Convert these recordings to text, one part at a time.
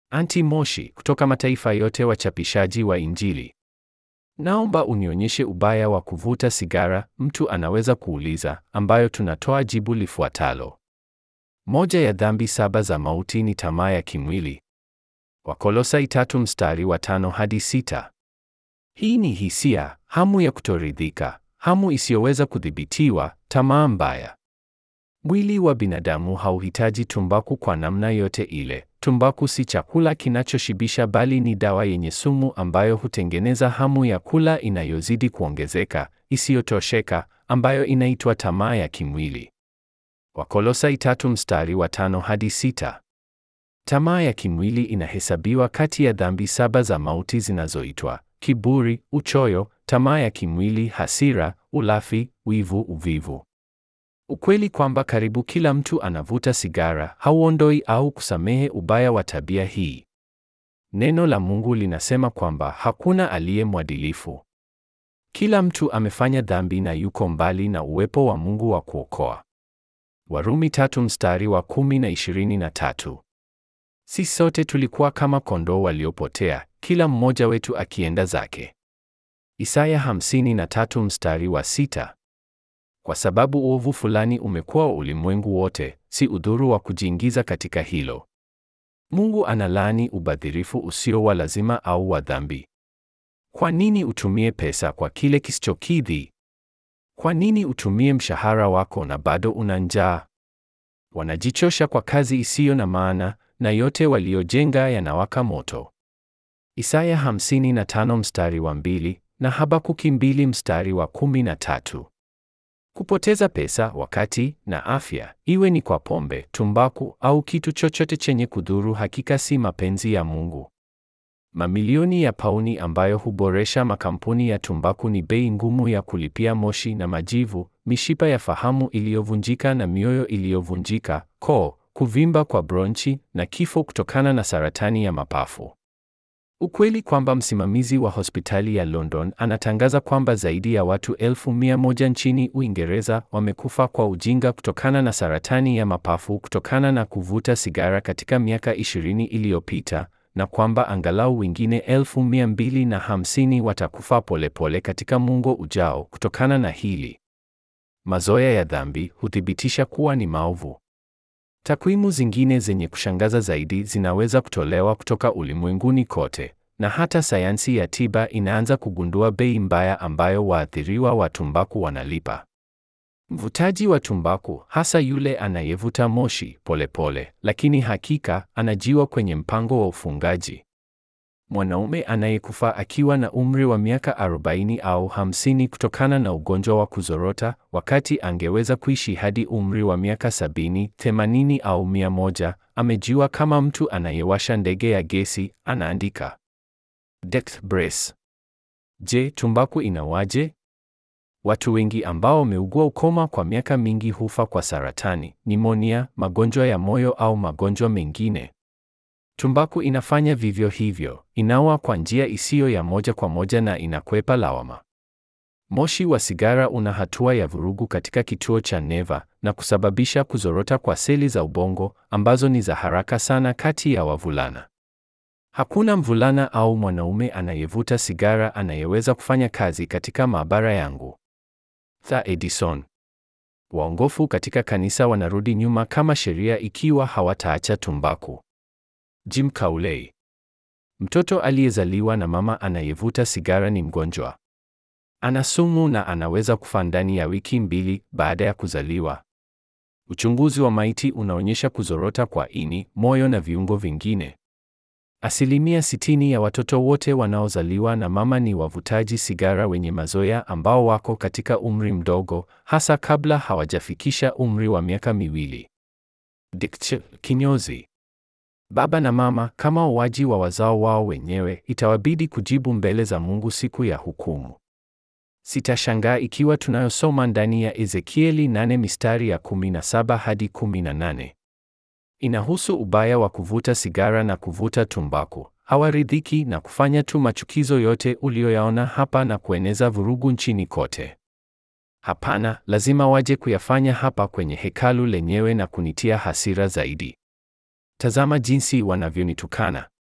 Anti Moshi kutoka mataifa yote wachapishaji wa Injili. Naomba unionyeshe ubaya wa kuvuta sigara, mtu anaweza kuuliza, ambayo tunatoa jibu lifuatalo. Moja ya dhambi saba za mauti ni tamaa ya kimwili. Wakolosai tatu mstari wa tano hadi sita. Hii ni hisia, hamu ya kutoridhika, hamu isiyoweza kudhibitiwa, tamaa mbaya. Mwili wa binadamu hauhitaji tumbaku kwa namna yote ile. Tumbaku si chakula kinachoshibisha bali ni dawa yenye sumu ambayo hutengeneza hamu ya kula inayozidi kuongezeka, isiyotosheka, ambayo inaitwa tamaa ya kimwili. Wakolosai tatu mstari wa tano hadi sita. Tamaa ya kimwili inahesabiwa kati ya dhambi saba za mauti zinazoitwa kiburi, uchoyo, tamaa ya kimwili, hasira, ulafi, wivu, uvivu. Ukweli kwamba karibu kila mtu anavuta sigara hauondoi au kusamehe ubaya wa tabia hii. Neno la Mungu linasema kwamba hakuna aliye mwadilifu. Kila mtu amefanya dhambi na yuko mbali na uwepo wa Mungu wa kuokoa. Warumi tatu mstari wa kumi na ishirini na tatu. Sisi sote tulikuwa kama kondoo waliopotea, kila mmoja wetu akienda zake. Isaya hamsini na tatu mstari wa sita. Kwa sababu uovu fulani umekuwa ulimwengu wote, si udhuru wa kujiingiza katika hilo. Mungu analaani ubadhirifu usio wa lazima au wa dhambi. Kwa nini utumie pesa kwa kile kisichokidhi? Kwa nini utumie mshahara wako na bado una njaa? Wanajichosha kwa kazi isiyo na maana, na yote waliojenga yanawaka moto. Isaya 55 mstari wa mbili na Habakuki mbili mstari wa kumi na tatu. Kupoteza pesa, wakati na afya, iwe ni kwa pombe, tumbaku au kitu chochote chenye kudhuru, hakika si mapenzi ya Mungu. Mamilioni ya pauni ambayo huboresha makampuni ya tumbaku ni bei ngumu ya kulipia moshi na majivu, mishipa ya fahamu iliyovunjika na mioyo iliyovunjika, koo, kuvimba kwa bronchi na kifo kutokana na saratani ya mapafu. Ukweli kwamba msimamizi wa hospitali ya London anatangaza kwamba zaidi ya watu elfu mia moja nchini Uingereza wamekufa kwa ujinga kutokana na saratani ya mapafu kutokana na kuvuta sigara katika miaka 20 iliyopita na kwamba angalau wengine elfu mia mbili na hamsini watakufa polepole katika muongo ujao kutokana na hili. Mazoea ya dhambi huthibitisha kuwa ni maovu. Takwimu zingine zenye kushangaza zaidi zinaweza kutolewa kutoka ulimwenguni kote, na hata sayansi ya tiba inaanza kugundua bei mbaya ambayo waathiriwa wa tumbaku wanalipa. Mvutaji wa tumbaku, hasa yule anayevuta moshi polepole pole, lakini hakika anajiwa kwenye mpango wa ufungaji. Mwanaume anayekufa akiwa na umri wa miaka 40 au 50 kutokana na ugonjwa wa kuzorota, wakati angeweza kuishi hadi umri wa miaka 70, 80 au 100, amejiwa kama mtu anayewasha ndege ya gesi, anaandika Death Brace. Je, tumbaku inawaje? Watu wengi ambao wameugua ukoma kwa miaka mingi hufa kwa saratani, nimonia, magonjwa ya moyo au magonjwa mengine. Tumbaku inafanya vivyo hivyo, inaua kwa njia isiyo ya moja kwa moja na inakwepa lawama. Moshi wa sigara una hatua ya vurugu katika kituo cha neva na kusababisha kuzorota kwa seli za ubongo ambazo ni za haraka sana kati ya wavulana. Hakuna mvulana au mwanaume anayevuta sigara anayeweza kufanya kazi katika maabara yangu. Tha Edison. Waongofu katika kanisa wanarudi nyuma kama sheria ikiwa hawataacha tumbaku. Jim Kauley. Mtoto aliyezaliwa na mama anayevuta sigara ni mgonjwa. Ana sumu na anaweza kufa ndani ya wiki mbili baada ya kuzaliwa. Uchunguzi wa maiti unaonyesha kuzorota kwa ini, moyo na viungo vingine. Asilimia sitini ya watoto wote wanaozaliwa na mama ni wavutaji sigara wenye mazoea ambao wako katika umri mdogo, hasa kabla hawajafikisha umri wa miaka miwili. Diktch, kinyozi. Baba na mama kama uwaji wa wazao wao wenyewe, itawabidi kujibu mbele za Mungu siku ya hukumu. Sitashangaa ikiwa tunayosoma ndani ya Ezekieli 8 mistari ya 17 hadi 18. Inahusu ubaya wa kuvuta sigara na kuvuta tumbaku. Hawaridhiki na kufanya tu machukizo yote uliyoyaona hapa na kueneza vurugu nchini kote. Hapana, lazima waje kuyafanya hapa kwenye hekalu lenyewe na kunitia hasira zaidi. Tazama jinsi wanavyonitukana.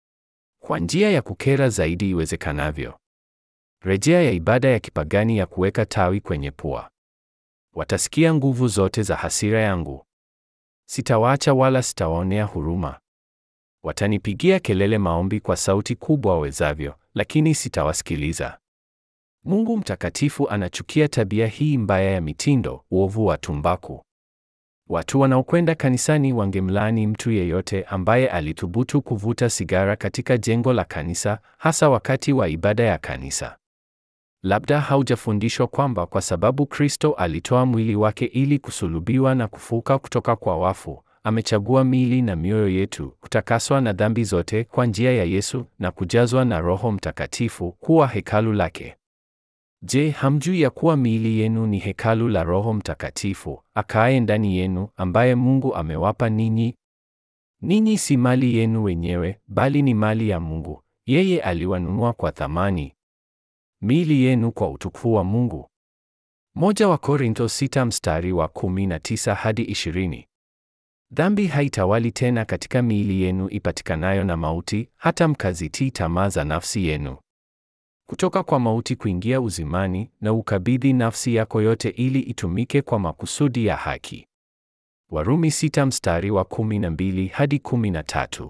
kwa njia ya kukera zaidi iwezekanavyo. Rejea ya ibada ya kipagani ya kuweka tawi kwenye pua. Watasikia nguvu zote za hasira yangu. Sitawaacha wala sitawaonea huruma. Watanipigia kelele maombi kwa sauti kubwa wawezavyo, lakini sitawasikiliza. Mungu mtakatifu anachukia tabia hii mbaya ya mitindo, uovu wa tumbaku. Watu wanaokwenda kanisani wangemlaani mtu yeyote ambaye alithubutu kuvuta sigara katika jengo la kanisa, hasa wakati wa ibada ya kanisa. Labda haujafundishwa kwamba kwa sababu Kristo alitoa mwili wake ili kusulubiwa na kufuka kutoka kwa wafu, amechagua miili na mioyo yetu kutakaswa na dhambi zote kwa njia ya Yesu na kujazwa na Roho Mtakatifu kuwa hekalu lake. Je, hamjui ya kuwa miili yenu ni hekalu la Roho Mtakatifu akaaye ndani yenu, ambaye Mungu amewapa ninyi? Ninyi si mali yenu wenyewe, bali ni mali ya Mungu. Yeye aliwanunua kwa thamani. Miili yenu kwa utukufu wa Mungu. Moja wa Korintho sita mstari wa 19 hadi 20. Dhambi haitawali tena katika miili yenu ipatikanayo na mauti, hata mkazitii tamaa za nafsi yenu. Kutoka kwa mauti kuingia uzimani, na ukabidhi nafsi yako yote ili itumike kwa makusudi ya haki. Warumi sita mstari wa 12 hadi 13.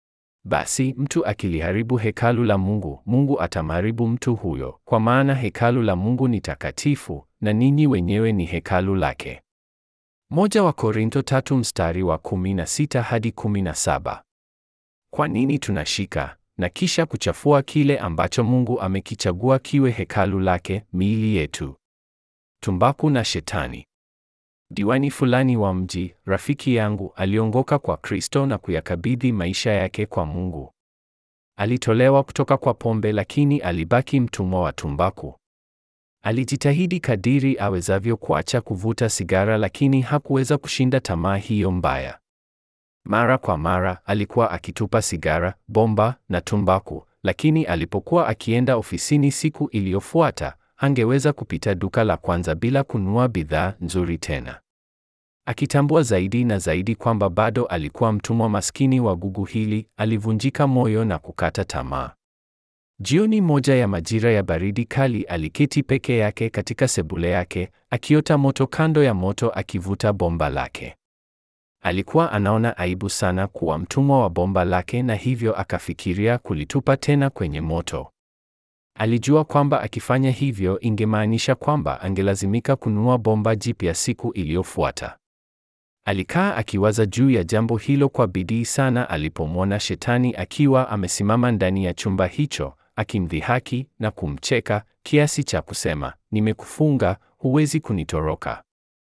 Basi mtu akiliharibu hekalu la Mungu, Mungu atamharibu mtu huyo, kwa maana hekalu la Mungu ni takatifu, na ninyi wenyewe ni hekalu lake. Moja wa Korintho tatu mstari wa 16 hadi 17. Kwa nini tunashika na kisha kuchafua kile ambacho Mungu amekichagua kiwe hekalu lake, miili yetu? Tumbaku na Shetani. Diwani fulani wa mji, rafiki yangu, aliongoka kwa Kristo na kuyakabidhi maisha yake kwa Mungu. Alitolewa kutoka kwa pombe, lakini alibaki mtumwa wa tumbaku. Alijitahidi kadiri awezavyo kuacha kuvuta sigara, lakini hakuweza kushinda tamaa hiyo mbaya. Mara kwa mara alikuwa akitupa sigara, bomba na tumbaku, lakini alipokuwa akienda ofisini siku iliyofuata, hangeweza kupita duka la kwanza bila kununua bidhaa nzuri tena. Akitambua zaidi na zaidi kwamba bado alikuwa mtumwa maskini wa gugu hili, alivunjika moyo na kukata tamaa. Jioni moja ya majira ya baridi kali, aliketi peke yake katika sebule yake, akiota moto kando ya moto, akivuta bomba lake. Alikuwa anaona aibu sana kuwa mtumwa wa bomba lake, na hivyo akafikiria kulitupa tena kwenye moto. Alijua kwamba akifanya hivyo ingemaanisha kwamba angelazimika kununua bomba jipya siku iliyofuata. Alikaa akiwaza juu ya jambo hilo kwa bidii sana alipomwona Shetani akiwa amesimama ndani ya chumba hicho, akimdhihaki na kumcheka kiasi cha kusema, nimekufunga, huwezi kunitoroka.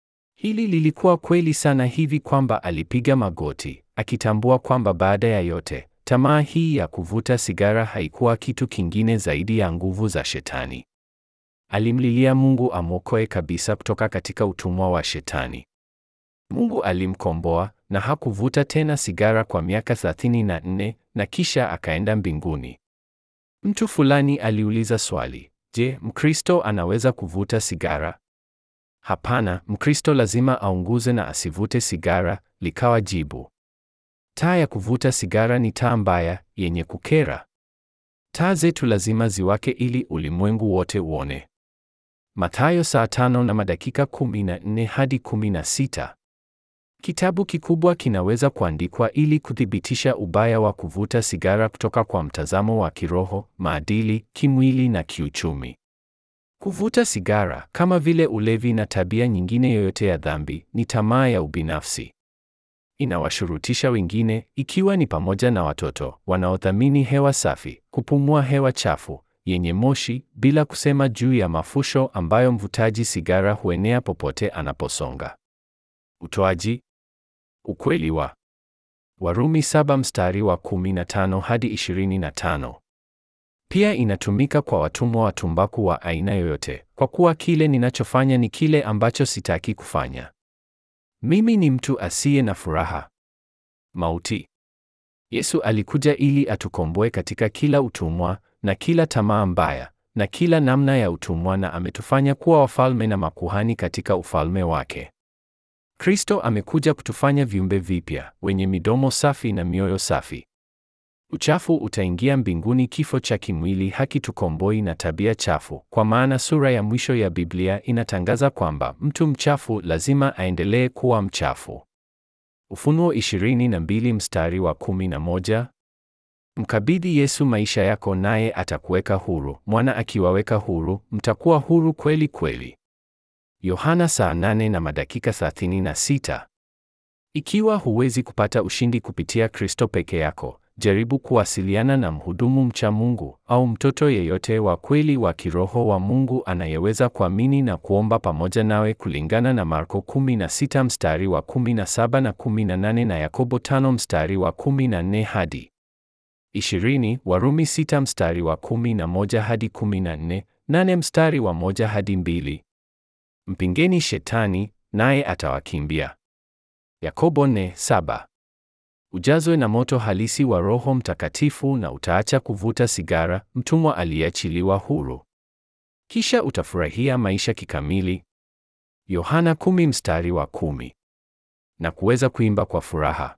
Hili lilikuwa kweli sana hivi kwamba alipiga magoti, akitambua kwamba baada ya yote, tamaa hii ya kuvuta sigara haikuwa kitu kingine zaidi ya nguvu za Shetani. Alimlilia Mungu amwokoe kabisa kutoka katika utumwa wa Shetani. Mungu alimkomboa na hakuvuta tena sigara kwa miaka 34 na kisha akaenda mbinguni. Mtu fulani aliuliza swali, je, Mkristo anaweza kuvuta sigara? Hapana, Mkristo lazima aunguze na asivute sigara, likawa jibu. Taa ya kuvuta sigara ni taa mbaya yenye kukera. Taa zetu lazima ziwake ili ulimwengu wote uone. Mathayo saa tano na madakika 14 hadi 16. Kitabu kikubwa kinaweza kuandikwa ili kuthibitisha ubaya wa kuvuta sigara kutoka kwa mtazamo wa kiroho, maadili, kimwili na kiuchumi. Kuvuta sigara, kama vile ulevi na tabia nyingine yoyote ya dhambi, ni tamaa ya ubinafsi. Inawashurutisha wengine, ikiwa ni pamoja na watoto, wanaothamini hewa safi, kupumua hewa chafu yenye moshi, bila kusema juu ya mafusho ambayo mvutaji sigara huenea popote anaposonga. Utoaji. Ukweli wa Warumi saba mstari wa 15 hadi 25. Pia inatumika kwa watumwa wa tumbaku wa aina yoyote, kwa kuwa kile ninachofanya ni kile ambacho sitaki kufanya. Mimi ni mtu asiye na furaha. Mauti. Yesu alikuja ili atukomboe katika kila utumwa na kila tamaa mbaya na kila namna ya utumwa na ametufanya kuwa wafalme na makuhani katika ufalme wake. Kristo amekuja kutufanya viumbe vipya, wenye midomo safi na mioyo safi. Uchafu utaingia mbinguni, kifo cha kimwili hakitukomboi na tabia chafu, kwa maana sura ya mwisho ya Biblia inatangaza kwamba mtu mchafu lazima aendelee kuwa mchafu. Ufunuo 22 mstari wa 11. Mkabidhi Yesu maisha yako naye atakuweka huru. Mwana akiwaweka huru, mtakuwa huru kweli kweli. Yohana saa 8 na madakika 36. Ikiwa huwezi kupata ushindi kupitia Kristo peke yako, jaribu kuwasiliana na mhudumu mcha Mungu au mtoto yeyote wa kweli wa kiroho wa Mungu anayeweza kuamini na kuomba pamoja nawe kulingana na Marko 16 mstari wa 17 na 18 na Yakobo 5 mstari wa 14 hadi 20, Warumi 6 mstari wa 11 hadi 14, 8 mstari wa 1 hadi 2. Mpingeni shetani naye atawakimbia. Yakobo 4:7. Ujazwe na moto halisi wa Roho Mtakatifu na utaacha kuvuta sigara, mtumwa aliyeachiliwa huru. Kisha utafurahia maisha kikamili. Yohana 10 mstari wa 10. Na kuweza kuimba kwa furaha.